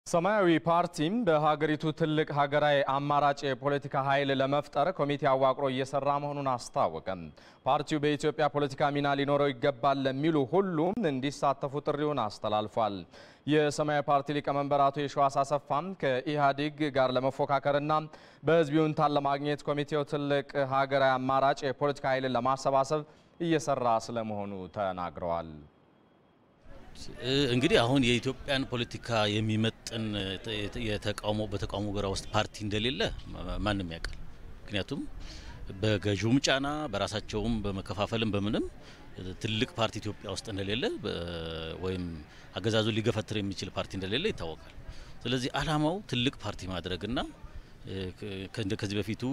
ሰማያዊ ፓርቲም በሀገሪቱ ትልቅ ሀገራዊ አማራጭ የፖለቲካ ኃይል ለመፍጠር ኮሚቴ አዋቅሮ እየሰራ መሆኑን አስታወቀ። ፓርቲው በኢትዮጵያ ፖለቲካ ሚና ሊኖረው ይገባል ለሚሉ ሁሉም እንዲሳተፉ ጥሪውን አስተላልፏል። የሰማያዊ ፓርቲ ሊቀመንበር አቶ የሸዋስ አሰፋም ከኢህአዴግ ጋር ለመፎካከርና በህዝብ ይሁንታን ለማግኘት ኮሚቴው ትልቅ ሀገራዊ አማራጭ የፖለቲካ ኃይልን ለማሰባሰብ እየሰራ ስለመሆኑ ተናግረዋል። እንግዲህ አሁን የኢትዮጵያን ፖለቲካ የሚመጥን የተቃውሞ በተቃውሞ ጎራ ውስጥ ፓርቲ እንደሌለ ማንም ያውቃል። ምክንያቱም በገዥውም ጫና በራሳቸውም በመከፋፈልም በምንም ትልቅ ፓርቲ ኢትዮጵያ ውስጥ እንደሌለ ወይም አገዛዙን ሊገፈትር የሚችል ፓርቲ እንደሌለ ይታወቃል። ስለዚህ ዓላማው ትልቅ ፓርቲ ማድረግና ከዚህ በፊቱ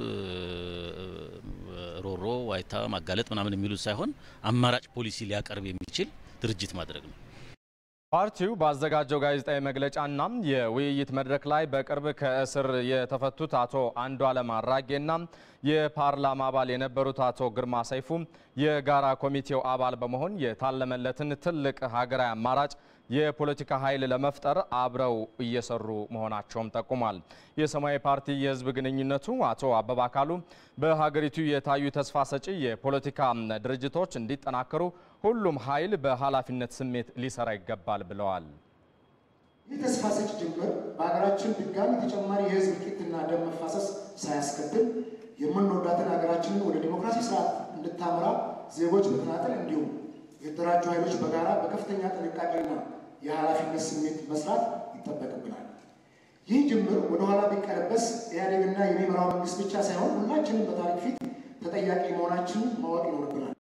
ሮሮ፣ ዋይታ፣ ማጋለጥ ምናምን የሚሉት ሳይሆን አማራጭ ፖሊሲ ሊያቀርብ የሚችል ድርጅት ማድረግ ነው። ፓርቲው ባዘጋጀው ጋዜጣዊ መግለጫና የውይይት መድረክ ላይ በቅርብ ከእስር የተፈቱት አቶ አንዱዓለም አራጌና የፓርላማ አባል የነበሩት አቶ ግርማ ሰይፉ የጋራ ኮሚቴው አባል በመሆን የታለመለትን ትልቅ ሀገራዊ አማራጭ የፖለቲካ ኃይል ለመፍጠር አብረው እየሰሩ መሆናቸውም ጠቁሟል። የሰማያዊ ፓርቲ የሕዝብ ግንኙነቱ አቶ አበባ አካሉ በሀገሪቱ የታዩ ተስፋ ሰጪ የፖለቲካ ድርጅቶች እንዲጠናከሩ ሁሉም ኃይል በኃላፊነት ስሜት ሊሰራ ይገባል ብለዋል። ይህ ተስፋ ሰጪ ጅምር በሀገራችን ድጋሚ ተጨማሪ የህዝብ እልቂትና ደም መፋሰስ ሳያስከትል የምንወዳትን ሀገራችንን ወደ ዲሞክራሲ ስርዓት እንድታመራ ዜጎች በተናጠል እንዲሁም የተደራጁ ኃይሎች በጋራ በከፍተኛ ጥንቃቄና የኃላፊነት ስሜት መስራት ይጠበቅብናል። ይህ ጅምር ወደኋላ ቢቀለበስ ኢህአዴግና የሚመራው መንግስት ብቻ ሳይሆን ሁላችንም በታሪክ ፊት ተጠያቂ መሆናችንን ማወቅ ይኖርብናል።